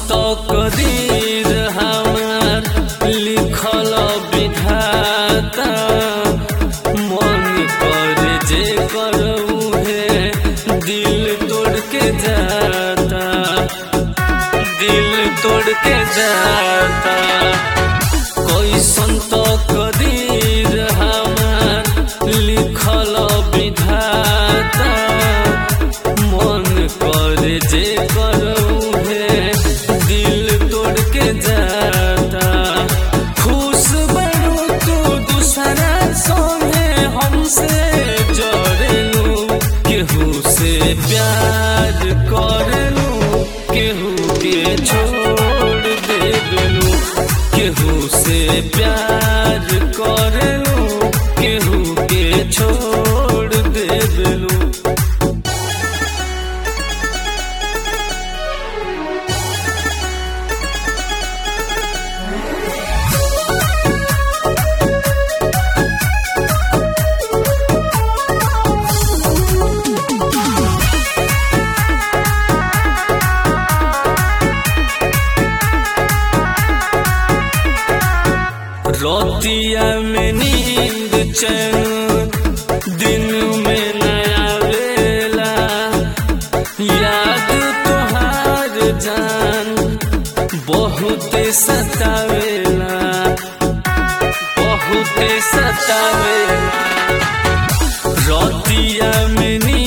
कदीर हमार लिखल विधाता मन पर जे करऊ है दिल तोड़ के जाता दिल तोड़ के जाता कोई संत कदीर हमार लिखल विधाता मन कर जे करऊ है दिल तोड़ के जाता खुश बड़ू तू दूसरा सोने हमसे जड़ेलू केहू से प्यार करलू केहू के छोड़ देलू केहू से प्यार करलू केहू के छोड़ देलू रोतिया में नींद चैन दिन में नया वेला याद तोहार जान बहुत सतावेला बहुत सतावेला रोतिया में नींद